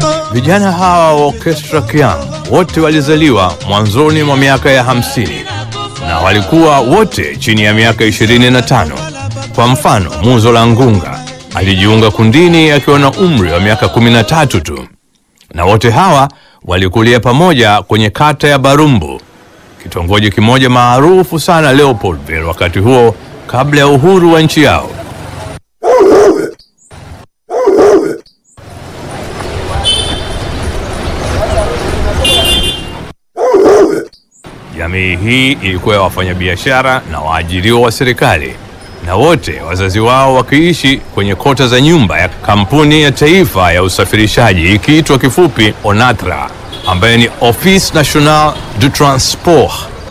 Vijana hawa wa Orchestra Kiang wote walizaliwa mwanzoni mwa miaka ya hamsini na walikuwa wote chini ya miaka 25. Kwa mfano, Muzo la Ngunga alijiunga kundini akiwa na umri wa miaka 13 tu, na wote hawa walikulia pamoja kwenye kata ya Barumbu, kitongoji kimoja maarufu sana Leopoldville wakati huo, kabla ya uhuru wa nchi yao. Jamii hii ilikuwa ya wafanyabiashara na waajiriwa wa serikali, na wote wazazi wao wakiishi kwenye kota za nyumba ya kampuni ya taifa ya usafirishaji ikiitwa kifupi ONATRA, ambaye ni Office National du Transport.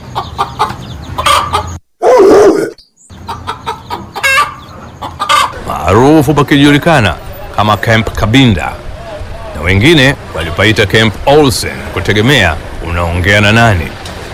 maarufu pakijulikana kama Camp Kabinda, na wengine walipaita Camp Olsen kutegemea unaongea na nani.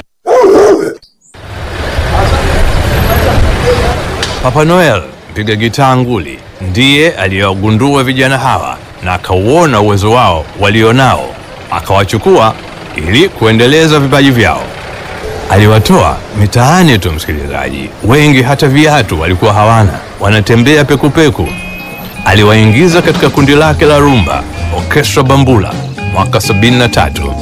Papa Noel mpiga gitaa nguli ndiye aliyewagundua vijana hawa na akauona uwezo wao walionao, akawachukua ili kuendeleza vipaji vyao. Aliwatoa mitaani tu, msikilizaji, wengi hata viatu walikuwa hawana, wanatembea pekupeku. Aliwaingiza katika kundi lake la rumba Orchestra Bambula mwaka 73